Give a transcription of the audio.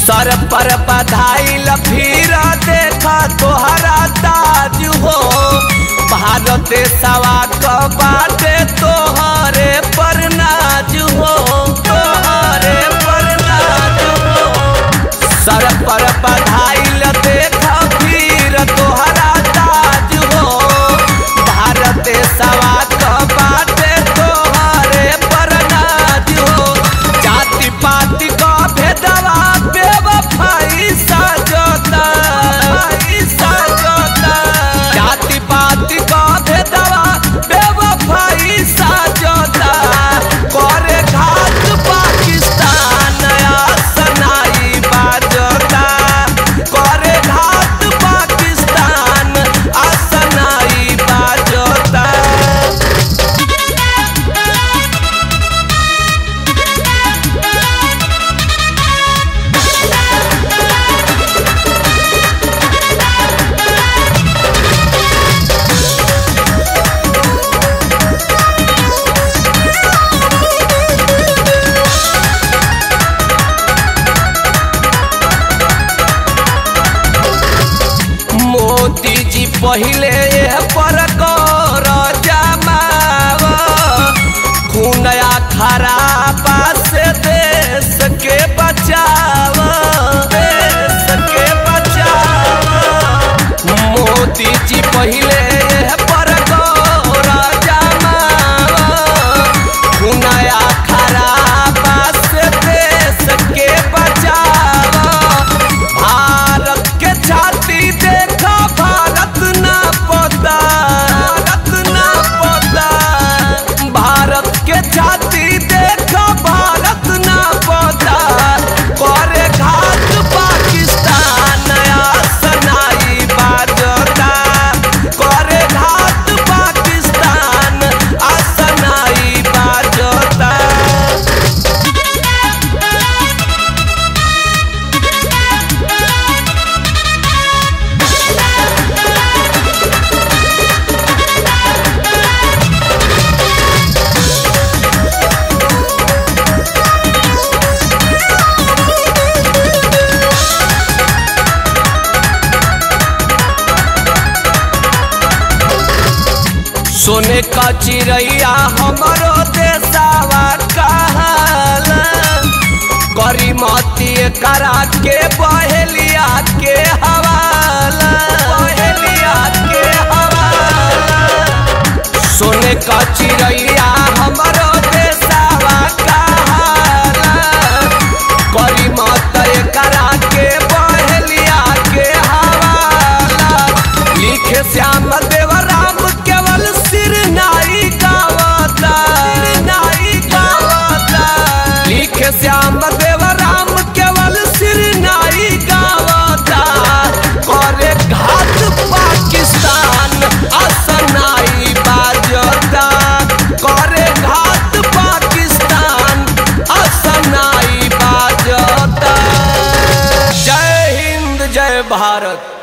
सर पर बधाई फिर देखा तोहरा ताज हो भारत सवा क बाटे तोहरे पर नाज हो तोहरे पर नाज हो सर पर बधाई देखा फिर तोहरा ताज हो भारत सवा क बाटे तोहरे पर नाज हो जाति पाति क भेदवा बेवफाई सजोता सजोता जाति पाति क भेदवा बेवफाई सजोता करे घाट पाकिस्तान सनाई बाजोता करे घाट पाकिस्तान असनाई बाजोता मोदी जी पहिले एह पर कर जमाव खुनया खराबा से देश के बचाव देश के बचाव मोदी जी पहिले एह पर कर जमाव खुनया खराबा से देश के बचाव भारत के छाती देखा भारत ना पता भारत ना पता भारत के छाती देखा भारत ना पता करे घाट पाकिस्तान सनाई बाजता करे घाट पाकिस्तान असनाई बाजता सोने का चिड़ैया हमरो देसावा कहल करी मती करा के बहेलिया के हवाला बहेलिया के हवाला सोने का चिड़ैया हमरो देसावा कहल करी मत करा के बहेलिया के हवाला लिखे श्याम देव राम केवल सिर नाई गावता सिर नाई गावता लिखे श्याम देव राम केवल सिर नाई गावता करे घाट पाकिस्तान असनाई बाजता करे घाट पाकिस्तान असनाई बाजता जय हिंद जय भारत